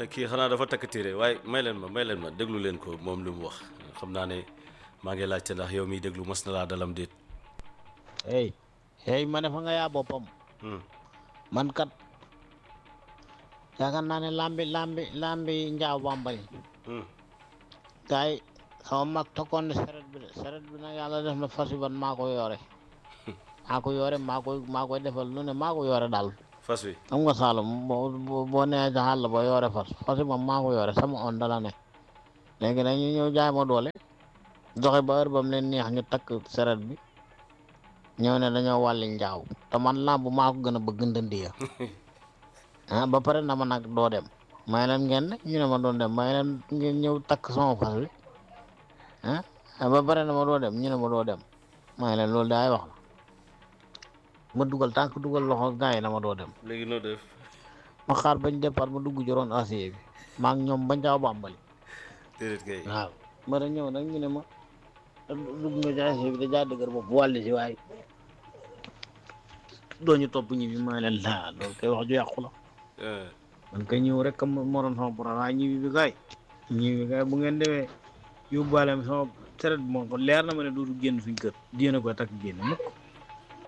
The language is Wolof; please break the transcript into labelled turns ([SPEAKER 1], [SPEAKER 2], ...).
[SPEAKER 1] ne kii xanaa dafa takk téere waaye may leen ma may leen ma déglu leen ko moom li mu wax xam naa ne maa ngi laajte ndax yow miy déglu mas na laa dalam déet
[SPEAKER 2] hey hey ma ne fa nga yaa boppam
[SPEAKER 1] Hmm.
[SPEAKER 2] man kat yaakaar naa ne lambi lambi lambi njaaw bambali
[SPEAKER 1] Hmm.
[SPEAKER 2] gars yi sama mag tokkoon ne seret bi de seret bi nag yàlla def na fas yi ban maa ko yore maa ko yore maa koy maa koy defal lu ne maa ko yore daal
[SPEAKER 1] fas wi
[SPEAKER 2] xam nga Saalum boo boo boo nee ca àll ba yore fas fas yi moom maa ko yore sama on dala ne léegi nag ñu ñëw jaay ma doole doxe ba heure ba mu leen neex ñu takk seret bi ñëw ne dañoo wàlli njaaw te man làmb maa ko gën a bëgg ndëndi ya ah ba pare na ma nag doo dem may leen ngeen ne ñu ne ma doon dem may leen ngeen ñëw takk sama fas bi ah ba pare na ma doo dem ñu ne ma doo dem may leen loolu daay wax la ma dugal tànk dugal loxo gars yi na ma doo dem
[SPEAKER 1] léegi noo def
[SPEAKER 2] ma xaar bañ départ ma dugg joroon acier bi maa ngi ñoom bañ caaw bàmbali
[SPEAKER 1] déedéet kay
[SPEAKER 2] waaw ma da ñëw nag ñu ne ma dugg nga ci acier bi da jaa dëgër bopp wàlli si waaye doo ñu topp ñi bi may leen laa loolu koy wax ju yàqu la
[SPEAKER 1] Eh,
[SPEAKER 2] man kay ñëw rek kam moo doon sama problème waaye ñibi bi kay ñibi bi kay bu ngeen demee yóbbaale ma sama seret bi moom ko leer na ma ne dootu génn suñ kër diéna koy takk génn mukk